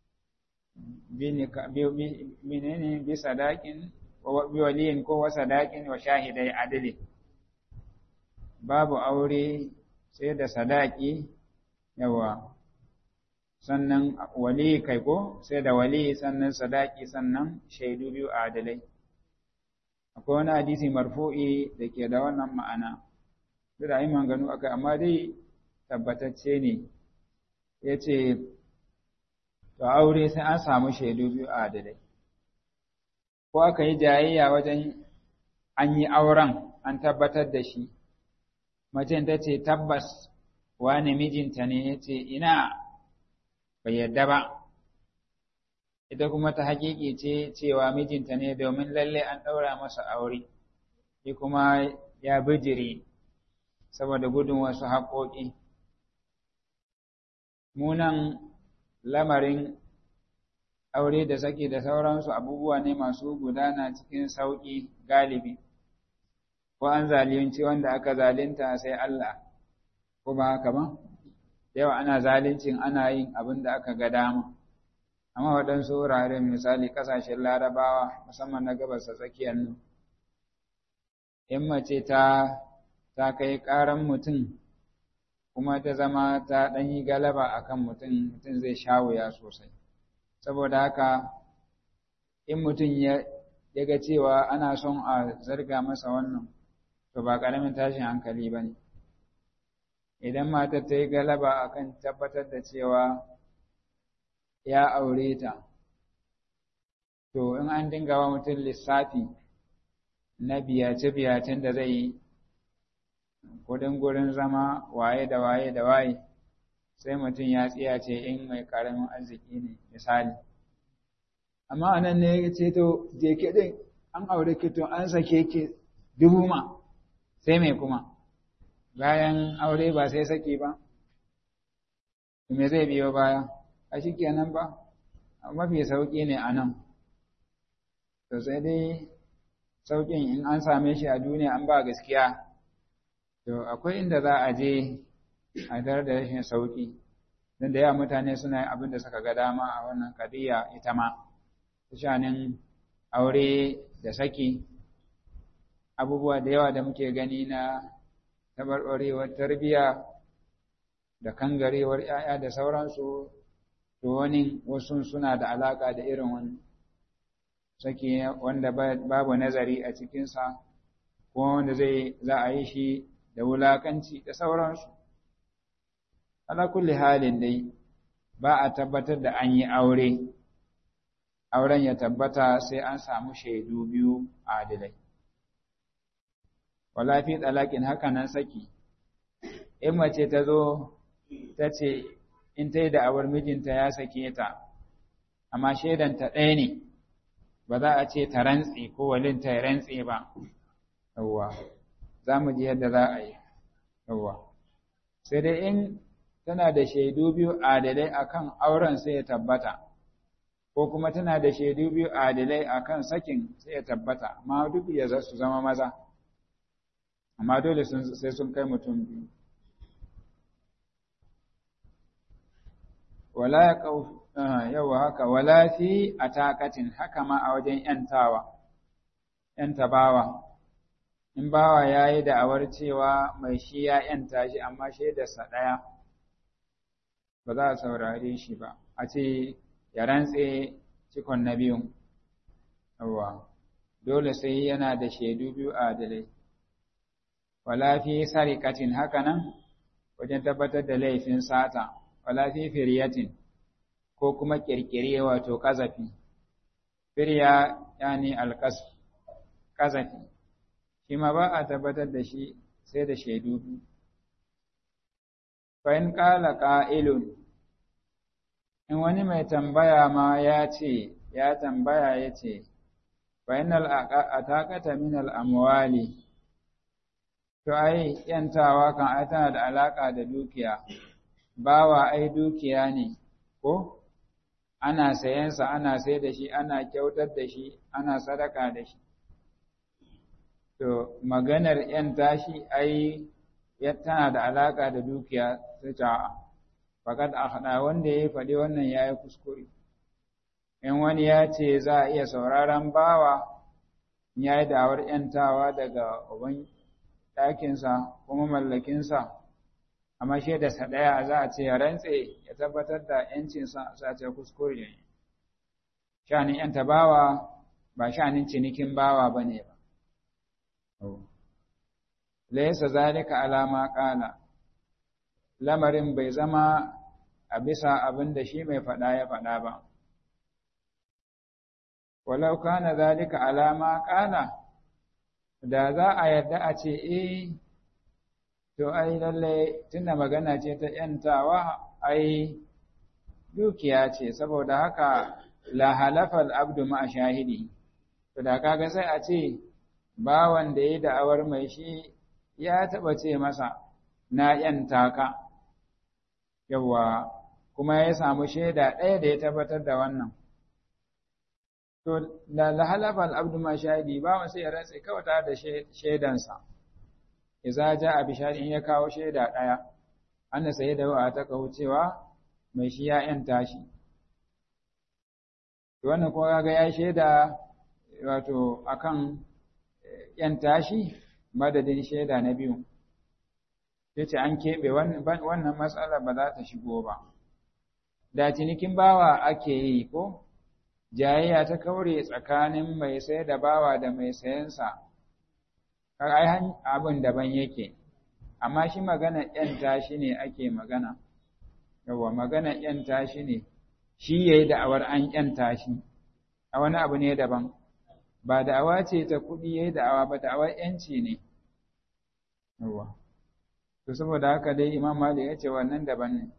S1: menene bi sadakin bi waliyin ko wa sadakin wa shahidai adali babu aure sai da sadaki yawa sannan wali kai ko sai da wali sannan sadaki sannan shaidu biyu adalai akwai wani hadisi marfu'i da ke da wannan ma'ana duk da yi manganu akai amma dai tabbatacce ne ya ce to aure sai an samu shaidu biyu adalai ko aka yi jayayya wajen an yi auren an tabbatar da shi macen ta ce tabbas wani mijinta ne ya ce ina bai yadda ba ita kuma ta haƙiƙi ce cewa mijinta ne domin lalle an ɗaura masa aure shi kuma ya bijiri saboda gudun wasu haƙoƙi munan lamarin aure da saki da sauransu abubuwa ne masu gudana cikin sauƙi galibi ko an zalunci wanda aka zalunta sai Allah ko ba haka ba yawa ana zalincin ana yin abin da aka ga dama amma waɗansu wuraren misali ƙasashen larabawa musamman na gabas ta tsakiyar nan in mace ta ta kai ƙaran mutum kuma ta zama ta ɗan yi galaba a kan mutum mutum zai sha wuya sosai saboda haka in mutum ya ga cewa ana son a zarga masa wannan to ba ƙaramin tashin hankali ba ne idan matar ta yi galaba a kan tabbatar da cewa ya aure ta to in an dinga wa mutum lissafi na biyace-biyacen da zai yi kudin gurin zama waye da waye da waye sai mutum ya tsiyace in mai karamin arziki ne misali amma anan ne ya ce to je ke din an aure ki to an sake ki dubu ma sai mai kuma bayan aure ba sai saki ba me zai biyo baya a shi kenan ba mafi sauƙi ne a nan to sai dai sauƙin in an same shi a duniya an ba gaskiya to akwai inda za a je a dar da rashin sauƙi don da yawa mutane suna abin da suka ga dama a wannan kadiya ita ma shanin aure da saki abubuwa da yawa da muke gani na tabarbarewar tarbiyya da kangarewar 'ya'ya da sauransu to wani wasu suna da alaƙa da irin wani saki wanda babu nazari a cikinsa ko wanda zai za a yi shi da wulakanci da sauransu ala kulli halin dai ba a tabbatar da an yi aure auren ya tabbata sai an samu shaidu biyu adilai wala fi talakin haka nan saki in mace ta zo ta ce in ta yi da awar mijinta ya sake ta amma shaidanta ɗaya ne ba za a ce ta rantse ko walinta ya rantse ba yawwa za mu ji yadda za a yi yawwa sai dai in tana da shaidu biyu adalai akan auren sai ya tabbata ko kuma tana da shaidu biyu adalai akan sakin sai ya tabbata amma duk ya za su zama maza amma dole sai sun kai mutum biyu wala ya yawa haka wala fi ataqatin haka ma a wajen yantawa yanta bawa in bawa yayi da'awar cewa mai shi ya yanta shi amma shaidarsa ɗaya ba za a saurare shi ba a ce ya rantse cikon na biyun yawa dole sai yana da shaidu biyu adalai wala fi sarikatin haka nan wajen tabbatar da laifin sata wala fi firyatin ko kuma kirkire wato kazafi firya yani alqas kazafi shi ma ba a tabbatar da shi sai da shaidu biyu fa in qala qa'ilun in wani mai tambaya ma ya ce ya tambaya ya ce fa innal ataqata min al amwali to ai yantawa kan ai tana da alaka da dukiya bawa ai dukiya ne ko ana sayensa ana sai da shi ana kyautar da shi ana sadaka da shi to maganar yan tashi ai tana da alaka da dukiya ta ta fakat a wanda ya faɗi wannan ya yi kuskure in wani ya ce za a iya sauraron bawa ya yi da'awar ‘yantawa daga uban ɗakinsa kuma mallakinsa amma shaidarsa ɗaya za a ce ya rantse ya tabbatar da ‘yancinsa za ce kuskure ne shanin ‘yanta bawa ba shanin cinikin bawa ba ne ba laisa zalika alama ƙala lamarin bai zama a bisa abin da shi mai faɗa ya faɗa ba. Walau kana zalika alama ƙala, da za a yarda a ce, e, to ai lalle tunda magana ce ta ‘yantawa, ai dukiya ce, saboda haka la halafal abdu ma shahidi, to da kaga sai a ce, bawan da ya da'awar mai shi ya taɓa ce masa, na ‘yanta ka. yawa kuma ya samu shaida ɗaya da ya tabbatar da wannan. To, da lahalafal abdu ma shahidi ba sai ya rantse kawai tare da shaidansa, iza ja a bishari in ya kawo shaida ɗaya, anna sai da wa ta cewa mai shi ya yanta shi wannan kuma ga ya shaida wato akan yanta shi madadin shaida na biyu yace an keɓe wannan matsala ba za ta shigo ba da cinikin bawa ake yi ko jayayya ta kaure tsakanin mai sai da bawa da mai sayansa ai abin daban yake amma shi magana ‘yanta shi ne ake magana, yawa magana ‘yanta shi ne, shi ya yi da'awar an ‘yanta shi, a wani abu ne daban, ba da'awa ce ta kuɗi ya yi da'awa ba da'awar ‘yanci ne, yawa. To, saboda haka dai Imam Malik ya ce wannan daban ne.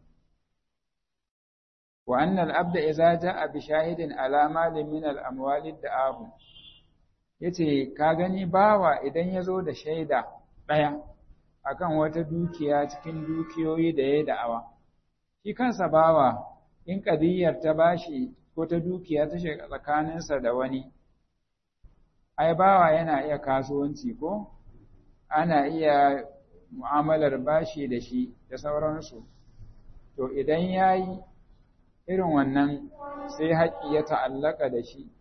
S1: Wa annal abda iza ja'a bi shahidin ala malin min al-amwalid da'ahu yace ka gani bawa idan ya zo da shaida ɗaya akan wata dukiya cikin dukiyoyi da ya da'awa shi kansa bawa in kadiyar ta bashi ko ta dukiya ta shiga tsakaninsa da wani ai bawa yana iya kasuwanci ko ana iya mu'amalar bashi da shi da sauransu to idan ya yi irin wannan sai haƙƙi ya ta'allaka da shi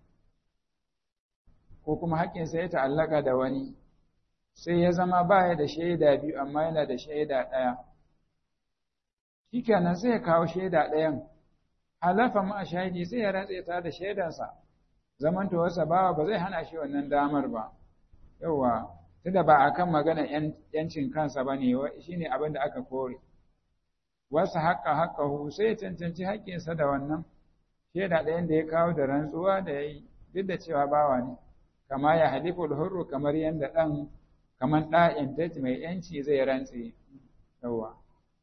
S1: ko kuma haƙƙinsa ya ta'allaka da wani sai ya zama baya da shaida biyu amma yana da shaida ɗaya shikenan sai ya kawo shaida ɗayan halafa ma shahidi sai ya ratse ta da shaidansa zamantowarsa bawa ba zai hana shi wannan damar ba yauwa tunda ba akan magana yancin kansa ba ne shi ne abin da aka kore wasu haƙa haƙahu sai ya cancanci haƙƙinsa da wannan shaida ɗayan da ya kawo da rantsuwa da ya yi duk da cewa bawa ne kama ya halifu hurru kamar yadda ɗan kamar ɗa'in ta mai ‘yanci zai rantse yawa.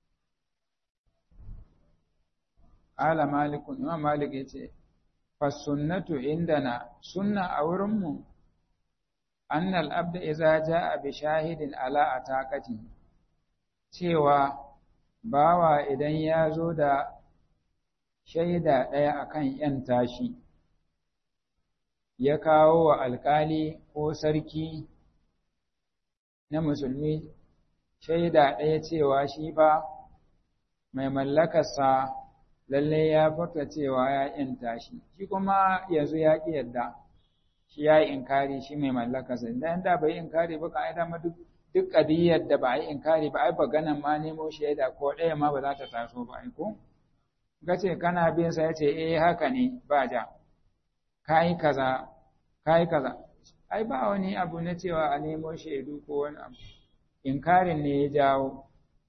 S1: Ala malikun, Imam Malik ya ce, Fassunnatu indana sunna a wurinmu, annal abda iza ja a bi shahidin ala a takati, cewa bawa idan ya zo da shaida ɗaya akan ‘yan tashi, ya kawo wa alƙali ko sarki na musulmi shaida ɗaya cewa shi ba mai mallakarsa lalle ya furta cewa ya ‘yanta shi, shi kuma yanzu ya ƙi yadda shi ya yi inkari shi mai mallakarsa, idan da bai inkari ba ka dama duk duk ƙadiyyar da ba a yi inkari ba ai ba ganan ma nemo shaida ko ɗaya ma ba za ta taso ba ai ko ga ce kana bin sa ya ce eh haka ne ba ja kai kaza kai kaza ai ba wani abu na cewa a nemo shaidu ko wani abu inkarin ne ya jawo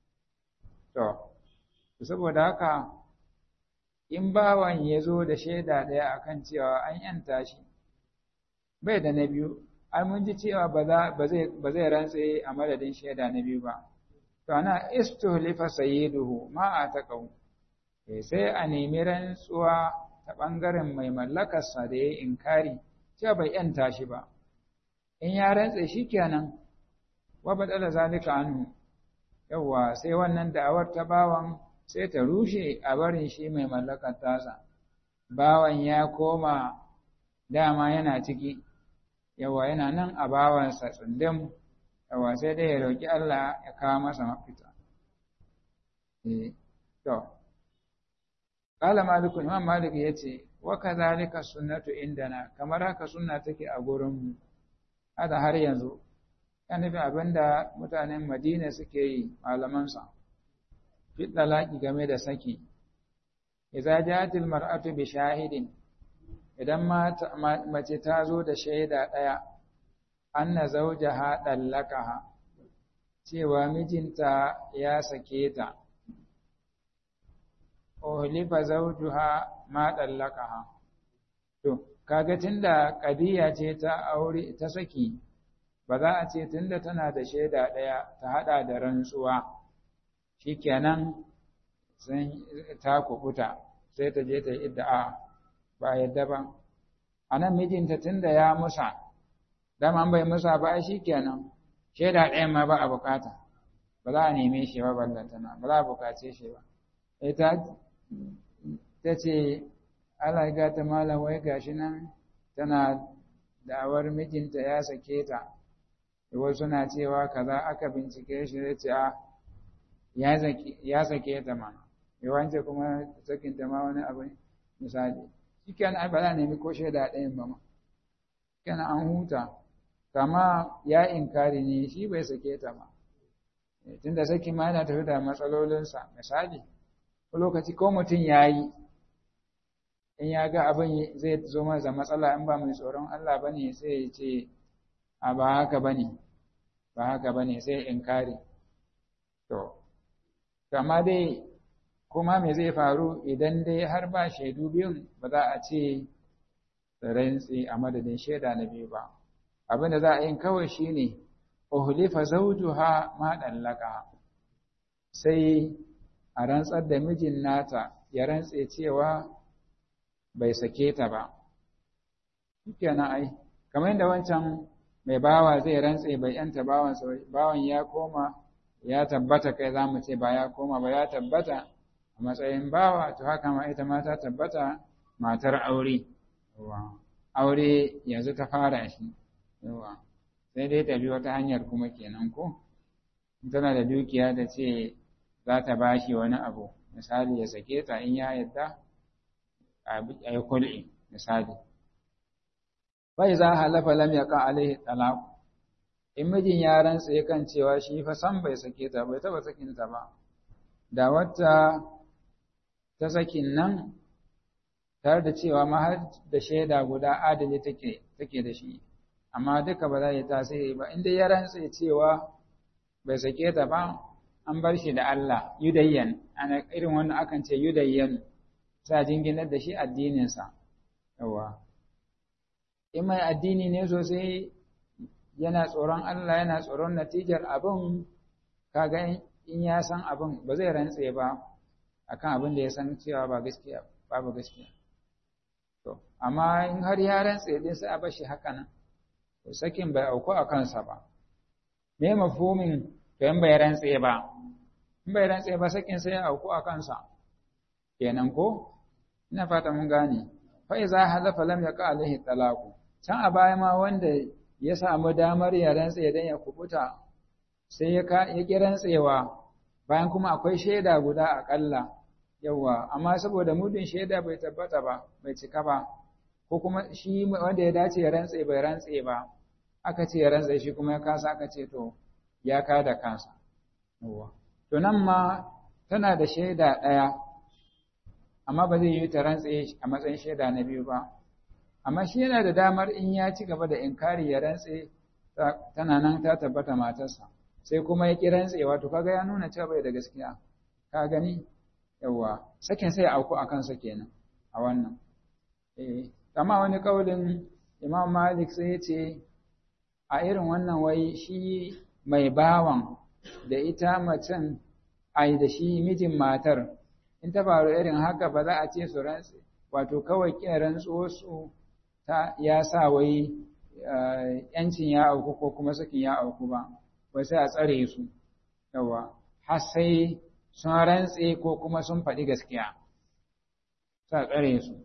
S1: to saboda haka in bawan ya zo da shaida ɗaya akan cewa an yanta shi bai da na biyu ai mun ji cewa ba zai rantse a madadin shaida na biyu ba to ana istuhlifa sayyiduhu ma a taqaw sai a nemi rantsuwa ta bangaren mai mallakarsa da ya inkari cewa bai yanta shi ba in ya rantse shikenan wa badala zalika anhu yawa sai wannan da'awar ta bawan sai ta rushe a barin shi mai mallakar tasa bawan ya koma dama yana ciki yawa yana nan a bawansa tsundum yawa sai dai ya roƙi Allah ya kawo masa mafita eh to qala malikun imam malik yace wa kadhalika sunnatu indana kamar haka sunna take a gurin mu hada har yanzu yana nufin abinda mutanen Madina suke yi malaman sa fi talaqi game da saki idza ja'atil mar'atu bi shahidin idan mace ta zo da shaida ɗaya, an na zauja ha ɗallakaha, cewa mijinta ya sake ta, ohlifa zaujuha ma ɗallakaha. To, kaga tunda ƙadiyya ce ta aure ta saki, ba za a ce tunda tana da shaida ɗaya ta haɗa da rantsuwa, shi kenan ta kubuta sai ta je ta yi idda'a. ba yadda ba a nan mijinta tun da ya musa dama bai musa ba shi kenan shaida ɗaya ma ba a bukata ba za a neme shi ba ballantana ba za a bukace shi ba ita ta ce Allah ga ta malam wai gashi nan tana da'awar mijinta ya sake ta wasu na cewa kaza aka bincike shi zai ce a ya sake ta ma yawanci kuma sakin ta ma wani abu misali shi kenan ba za a nemi ko shaida ɗayan ba ma kenan an huta kama ya inkari ne shi bai sake ta ba tunda sakin ma yana tafi da matsalolinsa misali ko lokaci ko mutum ya yi in ya ga abin zai zo masa matsala in ba mai tsoron Allah ba ne sai ya ce a ba haka ba ne ba haka ba ne sai inkari to kama dai kuma me zai faru idan dai har ba shaidu biyun ba za a ce rantsi a madadin shaida na biyu ba abin da za a yin kawai shine uhlifa zawjuha ma dallaka sai a rantsar da mijin nata ya rantse cewa bai sake ta ba shikenan ai kamar yadda wancan mai bawa zai rantse bai yanta bawansa bawan ya koma ya tabbata kai za mu ce ba ya koma ba ya tabbata a matsayin bawa to haka ma ita ma ta tabbata matar aure aure yanzu ta fara shi yawa sai dai ta bi wata hanyar kuma kenan ko tana da dukiya da ce za ta ba shi wani abu misali ya sake ta in ya yadda a yi kul'i misali bai za halafa lam yaqa alaihi talaq in mijin ya rantsa kan cewa shi fa san bai sake ta bai taba sakin ta ba da wata ta sakin nan tare da cewa ma har da shaida guda adali take take da shi amma duka ba za yi tasiri ba inda ya rantsa cewa bai sake ta ba an bar shi da Allah yudayyan ana irin wannan akan ce yudayyan sa jinginar da shi addininsa yawa in mai addini ne sosai yana tsoron Allah yana tsoron natijar abin kaga in ya san abin ba zai rantse ba akan abin da ya san cewa ba gaskiya babu gaskiya to amma in har ya rantse din sai a bar shi haka nan to sakin bai auku a kansa ba me mafhumin to in bai rantse ba in bai rantse ba sakin sai ya auku a kansa kenan ko ina fata mun gane fa iza halafa lam yaqa alaihi talaqu can a baya ma wanda ya samu damar ya rantse dan ya kubuta sai ya ya ki rantsewa bayan kuma akwai shaida guda akalla yawa amma saboda mudin shaida bai tabbata ba bai cika ba ko kuma shi wanda ya dace ya rantse bai rantse ba aka ce ya rantse shi kuma ya kasa aka ce to ya kada kansa yawa to nan ma tana da shaida ɗaya amma ba zai yi ta rantse a matsayin shaida na biyu ba amma shi yana da damar in ya ci gaba da inkari ya rantse tana nan ta tabbata matarsa sai kuma ya ki rantsewa to kaga ya nuna cewa bai da gaskiya ka gani yawa sakin sai auku a kansa kenan a wannan eh amma wani kaulin Imam Malik sai ya ce a irin wannan wai shi mai bawan da ita macen ai da shi mijin matar in ta faru irin haka ba za a ce su rantse wato kawai kin rantsuwar su ta ya sa wai yancin ya auku ko kuma sakin ya auku ba ba sai a tsare su yawa har sai sun rantse ko kuma sun faɗi gaskiya sa tsare su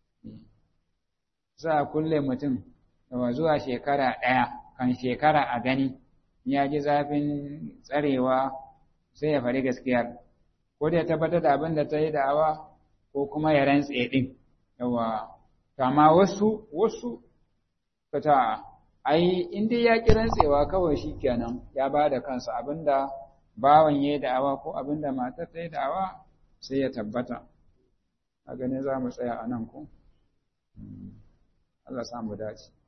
S1: za a kulle mutum yawa zuwa shekara ɗaya kan shekara a gani ya ji zafin tsarewa sai ya faɗi gaskiyar ko da ya tabbatar da abin da ta yi da'awa ko kuma ya rantse ɗin yawa kama wasu wasu ta ai in dai ya ƙi rantsewa kawai shi kenan ya ba da kansa abin da bawan ya yi da'awa ko abin da matar ta yi da'awa sai ya tabbata a ganin za mu tsaya a nan ko Allah samu dace